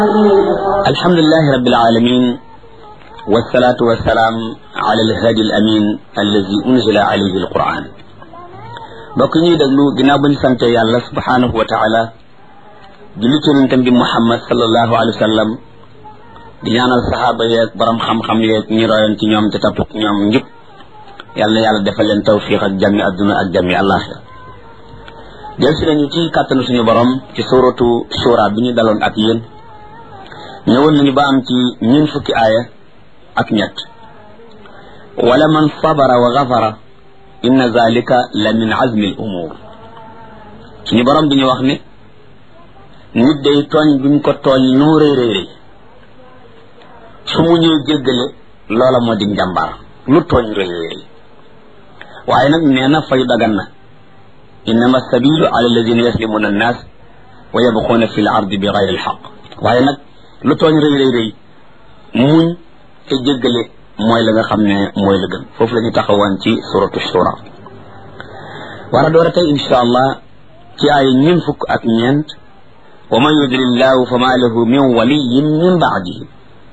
alhamdulilahi rabbil alamin wasalaatu wasalaam ala alhadi al amin allazi unzila alayhi alquran mbokk ñuy déglu ginnaaw ba ñu sante yàlla subhanahu wa taala julli ci yonentam bi muhammad sallallahu alayhi wa sallam di ñaanal saxaaba yeeg borom xam-xam yeeg ñi royoon ci ñoom te topp ñoom njub yàlla na yàlla defal leen tawfiq ak jàmmi adduna ak jàmmi àllaaxira jël si nañu ci kàttanu suñu borom ci suratu shura bi ñu daloon ak yéen ñëwoon nañu ba am ci ñeen fukki aaya ak ñett wala man sabara wa gafara inna zalika la min azmi al umur suñu borom bi ñu wax ne nit day tooñ buñ ko tooñ noo rëy rëy rëy su mu ñëw jéggale loola moo di njàmbaar lu tooñ rëy rëy waaye nag nee na fayu dagan na innama sabilu ala alladina yaslimuna annas wa yabquuna fi l ardi bi gayri alxaq waaye nag lu tooñ rëy rëy rëy muñ te jéggale mooy la nga xam ne mooy la gën foofu la ñu taxawoon ci suratu shura war a door a tey insha allah ci ay ñeen fukk ak ñeent wa man yudlillahu fa ma lahu min waliyin min baadihi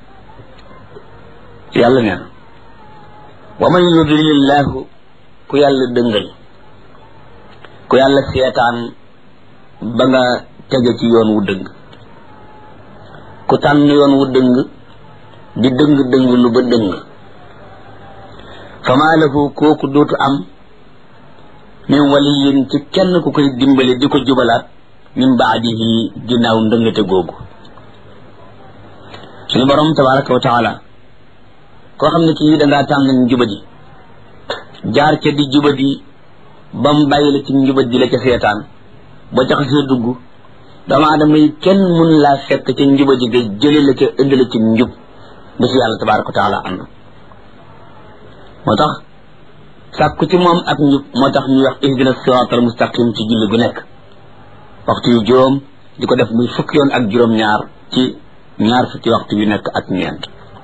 yàlla nee na wa man yudlillahu ku yàlla dëngal ku yàlla seetaan ba nga tege ci yoon wu dëng ku tànn yoon wu dëng di dëng dëng lu ba dëng fama lahu kooku dootu am min waliyin ci kenn ku koy dimbale di ko jubalaat min baadihi ginnaaw ndëngate googu suñu borom tabaraka wa taala koo xam ne kii dangaa tànn njubadi jaar ca di jubadi ba mu bàyyi la ci njubadi la ca seetaan ba ca xasee dugg doomu aadama yi kenn mun laa fekk ca njubadi ga jële la ca indi la ci njub ba si yàlla tabaraka wa taala ànd moo tax sàkku ci moom ak njub moo tax ñuy wax ihdina siraatal mustaqim ci julli gu nekk waxtu yu juróom di ko def muy fukki yoon ak juróom-ñaar ci ñaar fukki waxtu yu nekk ak ñeent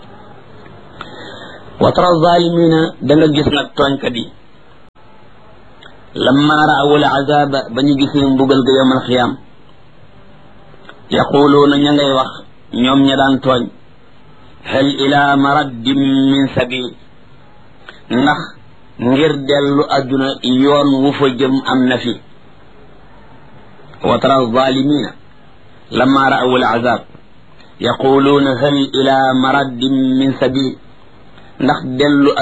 wa tara zalimina da nga gis nag tooñkat yi lamma raawu al azaba ba ñu gisee mbugal ga yawmal xiyaam yaquluuna ña ngay wax ñoom ña daan tooñ hal ila maraddin min sabil ndax ngir dellu adduna yoon wu fa jëm am na fi wa tara zalimina lamma raawu al azab yaquluuna hal ila maraddin min sabil ndax dellu